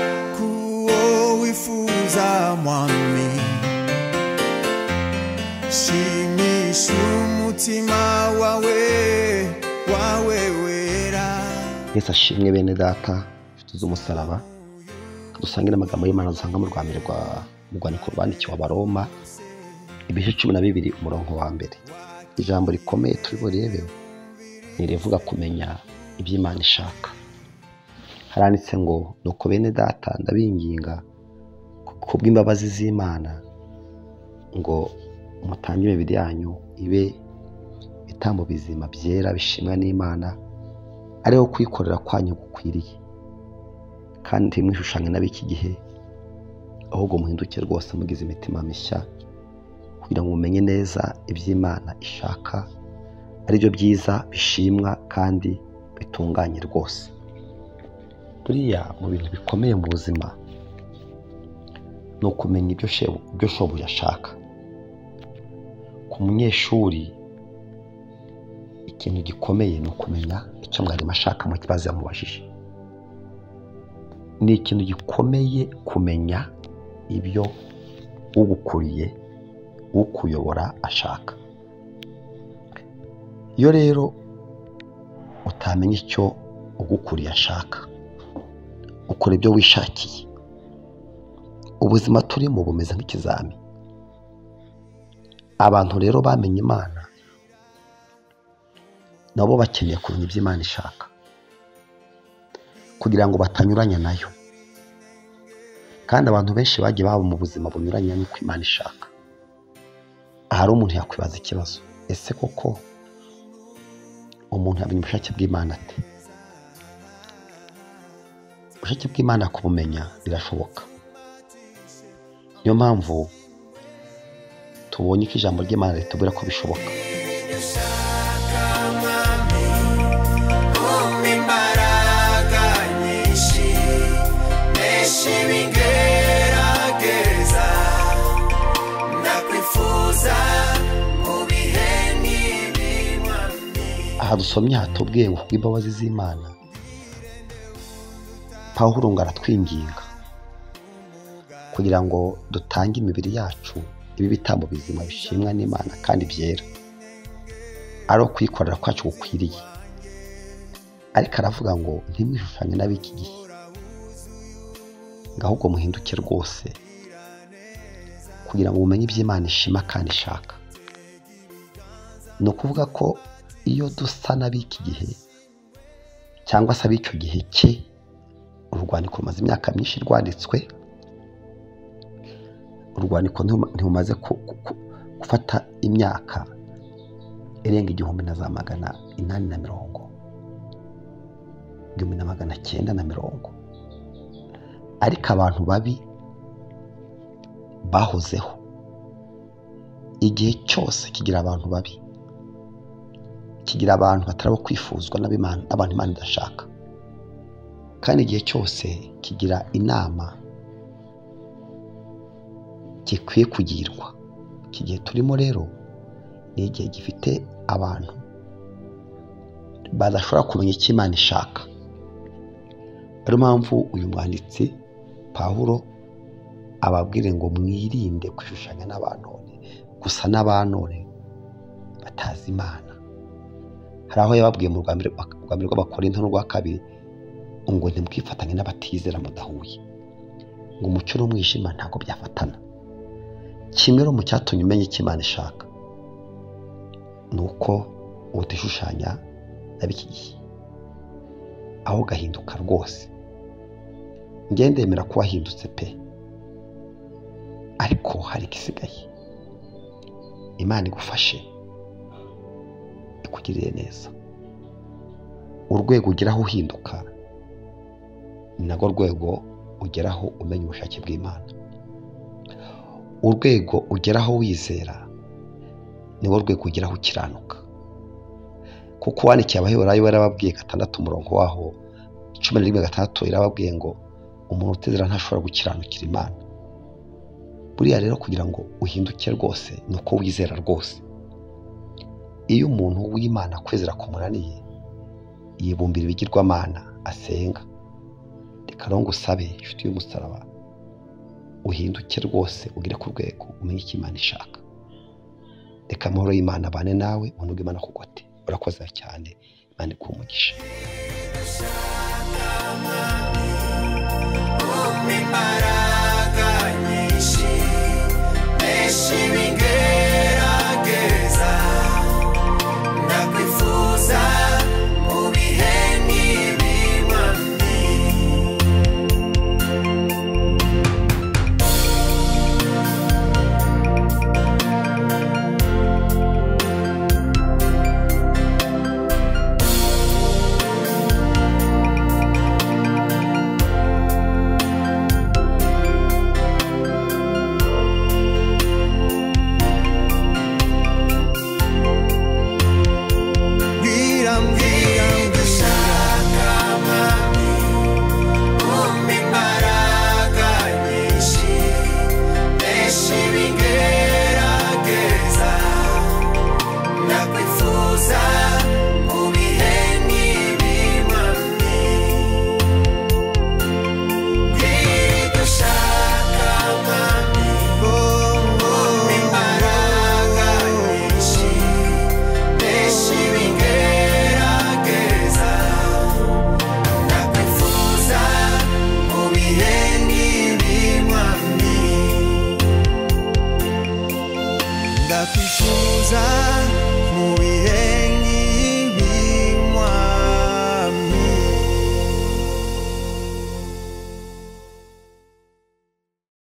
ashaka wifuza mwami shimisha umutima wawe wawe wera mwese ashimwe bene data inshuti z'umusaraba dusangire amagambo y'imana dusanga mu rwa mbere rwa mu rwandiko rwandikiwe abaroma ibice cumi na bibiri umurongo wa mbere ijambo rikomeye turi burebe ni irivuga kumenya iby'imana ishaka haranditse ngo nuko bene data ndabinginga kubw'imbabazi z'imana ngo mutange imibiri yanyu ibe ibitambo bizima byera bishimwa n'imana ariho kwikorera kwanyu gukwiriye kandi mwishushanya n'ab'iki gihe ahubwo muhinduke rwose mugize imitima mishya kugira ngo mumenye neza iby'imana ishaka aribyo byiza bishimwa kandi bitunganye rwose buriya mu bintu bikomeye mu buzima ni ukumenya ibyo shebu- ibyo shobuja ashaka ku munyeshuri ikintu gikomeye ni ukumenya icyo mwarimu ashaka mu kibazo yamubajije ni ikintu gikomeye kumenya ibyo ugukuriye ukuyobora ashaka iyo rero utamenya icyo ugukuriye ashaka ukora ibyo wishakiye ubuzima turimo bumeze nk'ikizami abantu rero bamenye imana nabo bakeneye kumenya ibyo imana ishaka kugira ngo batanyuranya nayo kandi abantu benshi bagiye baba mu buzima bunyuranye n'uko imana ishaka ahari umuntu yakwibaza ikibazo ese koko umuntu yamenya ubushake bw'imana ate ubushake bw'imana kubumenya birashoboka niyo mpamvu tubonye ko ijambo ry'imana ritubwira ko bishoboka umpa imbaraga nyinshi menshi bingerageza ndakwifuza mu bihe nk'ibi mwami aha dusomye hatubwiye ngo kubw'imbabazi z'imana pawulo ngo aratwinginga kugira ngo dutange imibiri yacu ibe ibitambo bizima bishimwa n'imana kandi byera ari ukwikorera kwacu gukwiriye ariko aravuga ngo ntimwishushanye n'ab'iki gihe ngo ahubwo muhinduke rwose kugira ngo mumenye iby'imana ishima kandi ishaka ni ukuvuga ko iyo dusa n'ab'iki gihe cyangwa se ab'icyo gihe cye urwandiko rumaze imyaka myinshi rwanditswe urwandiko ntiruma- ntirumaze ku- ku- ku- gufata imyaka irenga igihumbi na za magana inani na mirongo igihumbi na magana cyenda na mirongo ariko abantu babi bahozeho igihe cyose kigira abantu babi kigira abantu batari abo kwifuzwa n'ab'Imana- n'abantu imana idashaka kandi igihe cyose kigira inama gikwiye kugirwa iki gihe turimo rero ni igihe gifite abantu badashobora kumenya icyo imana ishaka ariyo mpamvu uyu mwanditsi pawulo ababwire ngo mwirinde kwishushanya n'abanone gusa n'abanone batazi imana hari aho yababwiye mu rwa mbere rwa mbere rw'abakorinto n'urwa kabiri ngo ntimwifatanye n'abatizera mudahuye ngo umucyo n'umwijima ntabwo byafatana kimwe rero mu cyatumye umenya icyo imana ishaka ni uko utishushanya na b'iki gihe aho ugahinduka rwose njye ndemera ko wahindutse pe ariko hari igisigaye imana igufashe ikugirire neza urwego ugeraho uhinduka ni narwo rwego ugeraho umenya ubushake bw'imana urwego ugeraho wizera niwo rwego ugeraho ukiranuka kuko wandikiye abaheburayo yarababwiye gatandatu umurongo waho cumi na rimwe gatandatu yarababwiye ngo umuntu utizera ntashobora gukiranukira imana buriya rero kugira ngo uhinduke rwose ni uko wizera rwose iyo umuntu w'imana kwizera kumunaniye yibumbira ibigirwamana asenga karongo usabe inshuti y'umusaraba uhinduke rwose ugere ku rwego umenye icyo imana ishaka reka amahoro y'imana abane nawe unoge imana kugote urakoze cyane imana ikumugisha umpa imbaraga nyinshi menshi bingerageza ndakwifuza mu bihe nk'ibi mami Mbwira mbwira ndashaka mami umpa imbaraga nyinshi benshi bingerageza ndakwifuza mu bihe nk'ibi mami mbwira ibyo ushaka mami umpa imbaraga nyinshi Deixe ninguém aquecer Na confusa O biheni Limami Na confusa